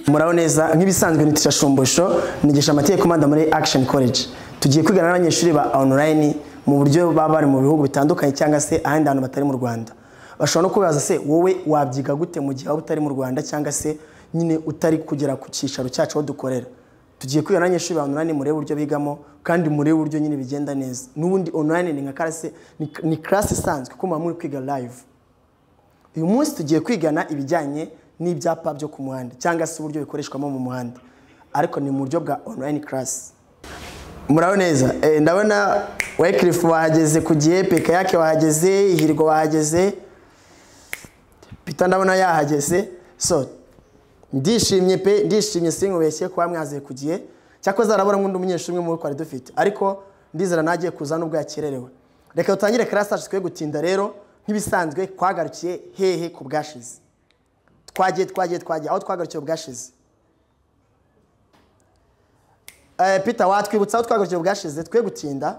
muraho neza nk'ibisanzwe ni Tisha shumbusho nigisha amateka komanda muri action college tugiye kwigana n'abanyeshuri ba online mu buryo baba bari mu bihugu bitandukanye cyangwa se ahandi hantu batari mu rwanda bashobora no kubaza se wowe wabyiga gute mu gihe waba utari mu rwanda cyangwa se nyine utari kugera ku cyicaro cyacu aho dukorera tugiye kwigana n'abanyeshuri ba online murebe uburyo bigamo kandi murebe uburyo nyine bigenda neza n'ubundi online ni nka classe ni- ni class isanzwe kuko muba muri kwiga live uyu munsi tugiye kwigana ibijyanye n'ibyapa byo ku muhanda cyangwa se uburyo bikoreshwamo mu muhanda ariko ni mu buryo bwa online class muraho neza Eh, ndabona wycliffe wahageze ku gihe pekayake wahageze ihirwa wahageze pita ndabona yahageze so ndishimye pe ndishimye sinkubeshye kuba mwaziye ku gihe cyakoze arabura nk'undi umunyeshuri umwe muri twari dufite ariko ndizera nagiye kuza nubwo yakererewe reka dutangire karasitaje twe gutinda rero nk'ibisanzwe twagarukiye hehe ku bwashize twagiye twagiye twagiye aho twagarukiye bwashize Eh, Peter watwibutsa aho twagarukiye bwashize twe gutinda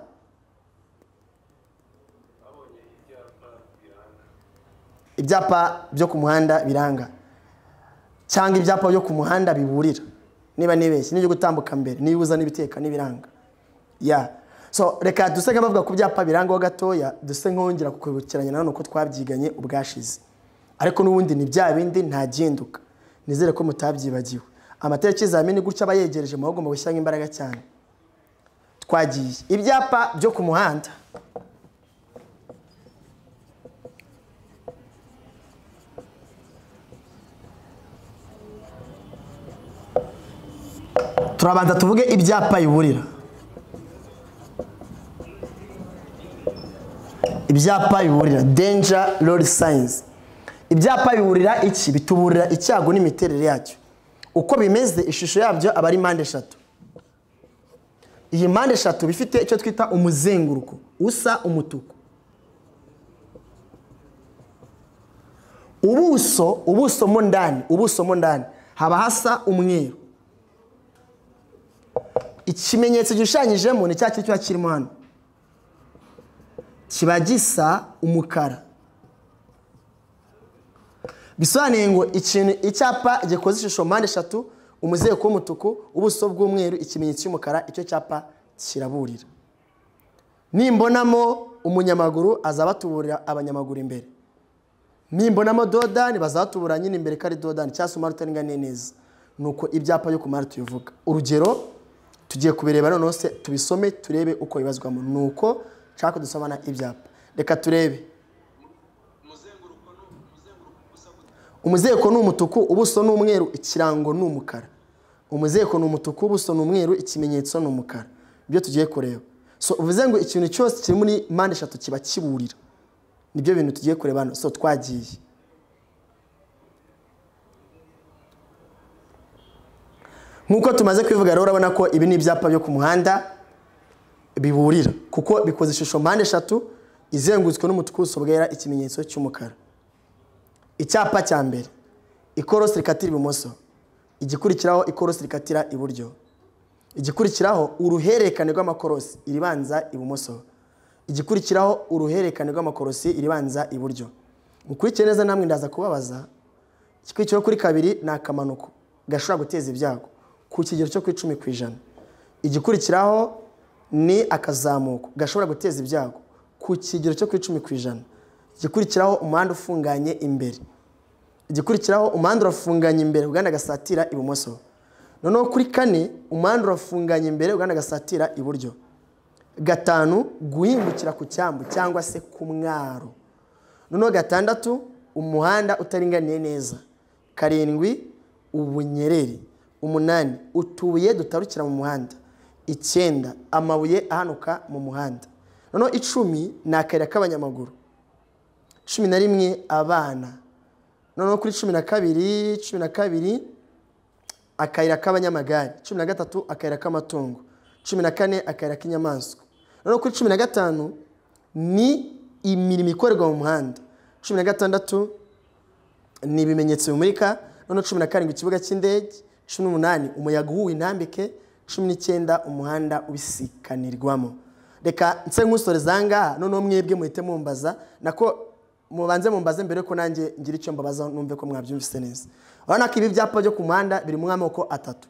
ibyapa byo ku muhanda biranga cyangwa ibyapa byo ku muhanda biburira niba nibeshye n'ibyo gutambuka mbere nibuza n'ibiteka n'ibiranga ya so reka duse nka bavuga ku byapa birangaho gatoya duse nkongera kukwibukiranya nanone uko twabyiganye ubwashize ariko n'ubundi ni bya bindi ntagihinduka nizere ko mutabyibagiwe amatara y'ikizamini gutya aba yegereje muba mugomba gushyiramo imbaraga cyane twagiye ibyapa byo ku muhanda turabanza tuvuge ibyapa biburira ibyapa biburira danger road signs ibyapa biburira iki bituburira icyago n'imiterere yacyo uko bimeze ishusho yabyo aba ari mpande eshatu iyi mpande eshatu bifite icyo twita umuzenguruko usa umutuku ubuso ubuso mo ndani ubuso mo ndani haba hasa umweru ikimenyetso gishushanyijemo ni cya kindi kiba kirimo hano kiba gisa umukara bisobanuye ngo ikintu icyapa gikoze ishusho mpande eshatu umuzenguruko w'umutuku ubuso bw'umweru ikimenyetso cy'umukara icyo cyapa kiraburira nimbonamo umunyamaguru azaba atuburira abanyamaguru imbere nimbonamo dodani bazatubura nyine imbere ko ari dodani cyangwa se umuhanda utaringaniye neza nuko ibyapa byo ku muhanda tubivuga urugero tugiye kubireba noneho se tubisome turebe uko bibazwamo nuko nshaka ko dusomana ibyapa reka turebe umuzenguruko ni umutuku ubuso ni umweru ikirango ni umukara umuzenguruko ni umutuku ubuso ni umweru ikimenyetso ni umukara ibyo tugiye kureba so uvuze ngo ikintu cyose kiri muri mpande eshatu kiba kiburira nibyo bintu tugiye kureba hano so twagiye nk'uko tumaze kwivuga rero urabona ko ibi ni ibyapa byo ku muhanda biburira kuko bikoze ishusho mpande eshatu izengurutswe n'umutuku ubuso bwera ikimenyetso cy'umukara icyapa cya mbere ikorosi rikatira ibumoso igikurikiraho ikorosi rikatira iburyo igikurikiraho uruhererekane rw'amakorosi iribanza ibumoso igikurikiraho uruhererekane rw'amakorosi iribanza iburyo mukurikire neza namwe ndaza kubabaza igikurikiraho kuri kabiri ni akamanuko gashobora guteza ibyago ku kigero cyo ku icumi ku ijana igikurikiraho ni akazamuko gashobora guteza ibyago ku kigero cyo ku icumi ku ijana igikurikiraho umuhanda ufunganye imbere igikurikiraho umuhanda urafunganye imbere ugana agasatira ibumoso noneho kuri kane umuhanda urafunganye imbere ugana agasatira iburyo gatanu guhingukira ku cyambu cyangwa se ku mwaro noneho gatandatu umuhanda utaringaniye neza karindwi ubunyereri umunani utubuye dutarukira mu muhanda icyenda amabuye ahanuka mu muhanda noneho icumi ni akayira k'abanyamaguru cumi na rimwe abana noneho kuri cumi na kabiri cumi na kabiri akayira k'abanyamagare cumi na gatatu akayira k'amatungo cumi na kane akayira k'inyamaswa noneho kuri cumi na gatanu ni imirimo ikorerwa mu muhanda cumi na gatandatu ni ibimenyetso bimurika noneho cumi na karindwi ikibuga cy'indege cumi n'umunani umuyaga uhuha intambike cumi n'icyenda umuhanda ubisikanirwamo reka nse nk'usoreza aha ngaha noneho mwebwe muhite mumbaza nako mubanze mumbaze mbere ko nanjye ngira icyo mbabaza numve ko mwabyumvise neza urabona ko ibi byapa byo ku muhanda biri mu amoko atatu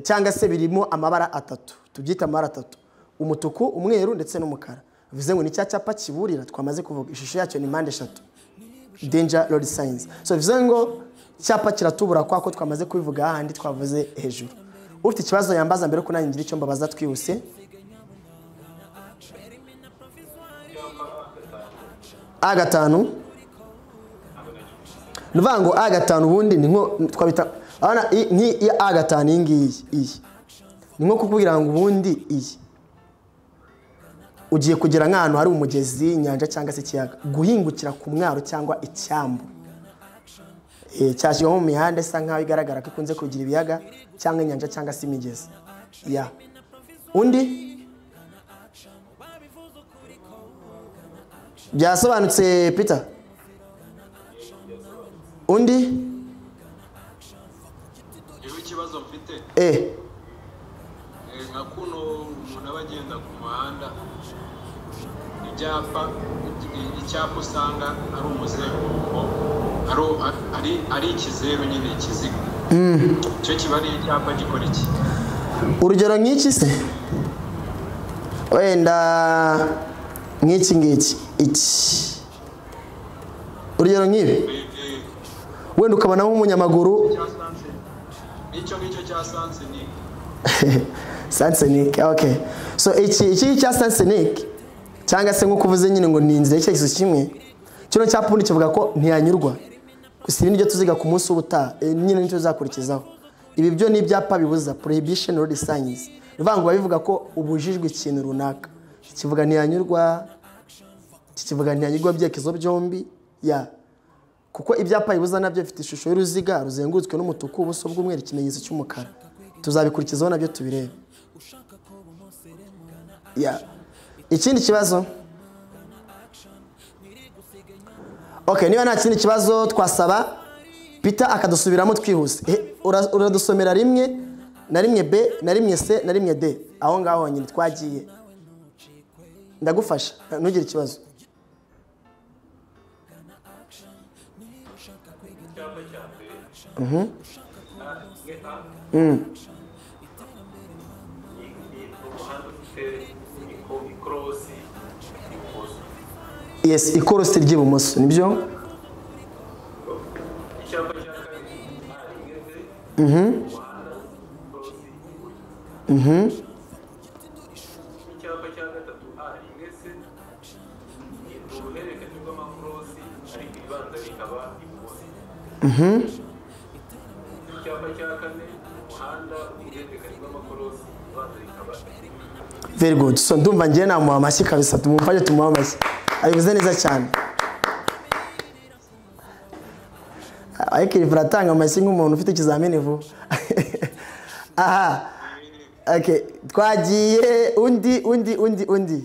cyangwa se birimo amabara atatu tubyita amabara atatu umutuku umweru ndetse n'umukara bivuze ngo ni cya cyapa kiburira twamaze kuvuga ishusho yacyo ni mpande eshatu denja road signs so bivuze ngo icyapa kiratubura kwa ko twamaze kubivuga hahandi twavuze hejuru ufite ikibazo yambaza mbere ko nanjye ngira icyo mbabaza twihuse a gatanu ni ukuvuga ngo a gatanu ubundi ni nko twabita urabona nk'iyi a gatanu iyi ngiyi iyi ni nko kukubwira ngo ubundi iyi ugiye kugera nk'ahantu hari umugezi inyanja cyangwa se ikiyaga guhingukira ku mwaro cyangwa icyambu cyashyirwamo mu mihanda isa nkaho igaragara ko ikunze kugira ibiyaga cyangwa inyanja cyangwa se imigezi ya undi byasobanutse peter undi rero ikibazo mfite eee eh, nka kuno umuntu aba agenda ku muhanda ibyapa i- icyapa usanga ari umuzenguruko ari- ari ari ikizeru nyine ikiziga icyo kiba ari icyapa gikora iki urugero nk'iki se wenda nk'iki ngiki iki urugero nk'ibi Eh, eh, wenda ukabona nk'umunyamaguru cya sunset. nicyo ngicyo cya sanse ni sansenike ok so iki iki cya sansenike cyangwa se nk'uko uvuze nyine ngo ni inzira y'icyerekezo kimwe kino cyapa ubundi kivuga ko ntiyanyurwa gusa ibi nibyo tuziga ku munsi w'ubutaha eh, nyine nicyo tuzakurikizaho ibi byo ni ibyapa bibuza prohibition road signs bivuga ngo biba bivuga ko ubujijwe ikintu runaka kivuga ntiyanyurwa iki kivuga ntiyanyurwa byerekezo byombi ya kuko ibyapa bibuza nabyo bifite ishusho y'uruziga ruzengurutswe n'umutuku ubuso bw'umweru ikimenyetso cy'umukara tuzabikurikizaho nabyo tubirebe Ya. ikindi kibazo ok niba nta kindi kibazo twasaba peter akadusubiramo twihuse Eh, ura- uradusomera rimwe na rimwe b na rimwe c na rimwe d aho ngaho honyine twagiye ndagufasha ntugire ikibazo yes ikorosi ry'ibumoso nibyo icyapa cya gatatu a rimwe se ni uruhererekane rw'amakorosi ariko ibibanza bikaba ibumoso icyapa cya kane umuhanda uruhererekane rw'amakorosi ibibanza bikaba ibumoso very good so ndumva ngiye namuha amashyi kabisa tumufashe tumuha amashyi abivuze neza cyane ariko iyi uratanga amashyi nk'umuntu ufite ikizamini vuba aha okay. twagiye undi undi undi undi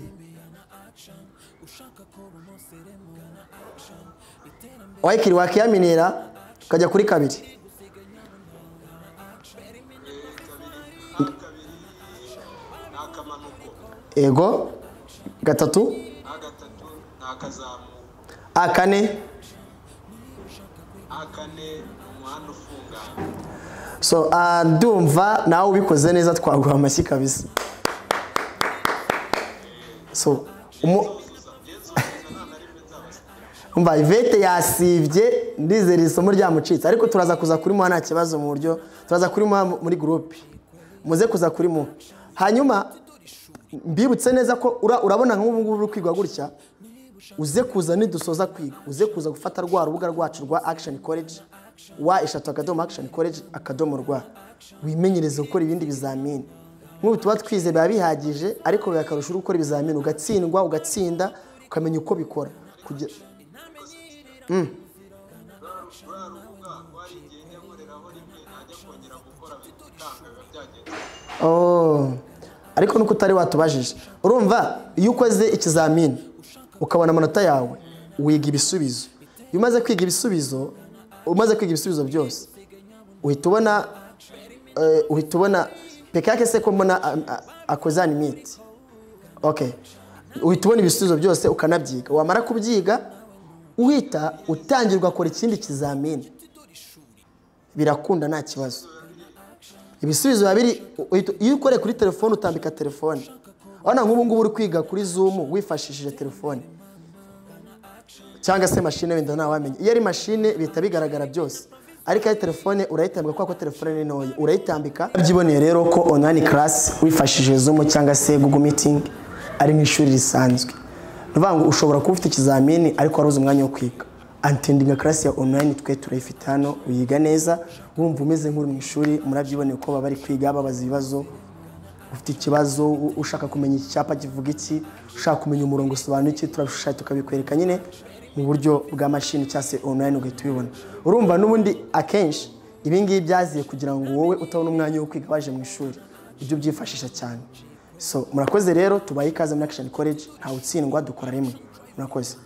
wayikiri wakiyaminira ukajya kuri kabiri Eh, kabiri ah, kabiri ni akamanuko ego gatatu ah, gatatu ni akazamuko a kane ah, kane ni umuhanda ufunganye so ah, ndumva nawe ubikoze neza twaguha amashyi kabisa so umu- umva ivete yasibye ndizera iri somo ryamucitse ariko turaza kuza kurimuha nta kibazo mu buryo turaza kurimuha mu- muri gurupe muze kuza kurimuha hanyuma mbibutse neza ko ura- urabona nk'ubu ngubu uri kwiga gutya uze kuza nidusoza kwiga uze kuza gufata rwa rubuga rwacu rwa action college wa eshatu akadomo action college akadomo rwa wimenyereze gukora ibindi bizamini nk'ubu tuba twize biba bihagije ariko biba akarusho uri gukora ibizamini ugatsindwa ugatsinda ukamenya uko bikora kugira ruriya rubuga wari igihe nyakoreraho rimwe najya kongera gukora bitanga biba byagenze Oh. ariko nuko utari watubajije urumva iyo ukoze ikizamini ukabona amanota yawe wiga ibisubizo iyo umaze kwiga ibisubizo umaze kwiga ibisubizo byose uhita ubona eh, uhita ubona peke yake se ko mbona a- a- akoze animate okay uhita ubona ibisubizo byose ukanabyiga wamara kubyiga uhita utangirwa akora ikindi kizamini birakunda nta kibazo ibisubizo biba biri uhita- iyo ukoreye kuri telefone utambika telefone urabona nk'ubu ngubu uri kwiga kuri zumu wifashishije telefone cyangwa se mashine wenda ntawamenya iyo ari mashine bihita bigaragara byose ariko iyo ari telefone urayitambika kubera ko telefone ni ntoya urayitambika byiboneye rero ko online class wifashishije zoom cyangwa se google meeting ari nk'ishuri risanzwe ni ukuvuga ngo ushobora kuba ufite ikizamini ariko waruzi umwanya wo kwiga antendinga class ya online twe turayifite hano uyiga neza wumva umeze nk'uri mu ishuri murabyiboneye uko baba bari kwiga babaza ibibazo ufite ikibazo u- ushaka kumenya iki cyapa kivuga iki ushaka kumenya umurongo usobanura iki turabishushanya tukabikwereka nyine mu buryo bwa mashini cyangwa se online ugahita ubibona urumva n'ubundi akenshi ibi ngibi byaziye kugira ngo wowe utabona umwanya wo kwiga waje mu ishuri ibyo byifashisha cyane so murakoze rero tubaye ikaze muri Action College ntawe utsindwa dukora rimwe murakoze